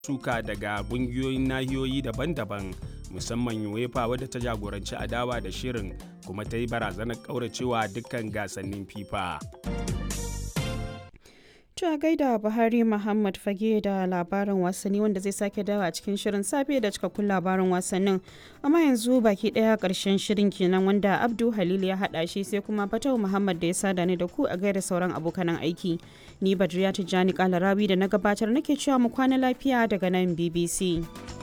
suka daga ƙungiyoyin nahiyoyi daban-daban musamman UEFA wadda ta jagoranci adawa da shirin kuma ta yi barazanar ƙauracewa dukkan gasannin FIFA. To a gaida Buhari Muhammad Fage da labarin wasanni wanda zai sake dawa a cikin shirin safe da cikakkun labarin wasannin. Amma yanzu baki daya karshen shirin kenan wanda Abdu Halil ya hada shi sai kuma Fatau Muhammad da ya sada ni da ku a gaida sauran abokanan aiki. Ni Badriya Tijjani Kalarawi da na gabatar nake cewa mu kwana lafiya daga nan BBC.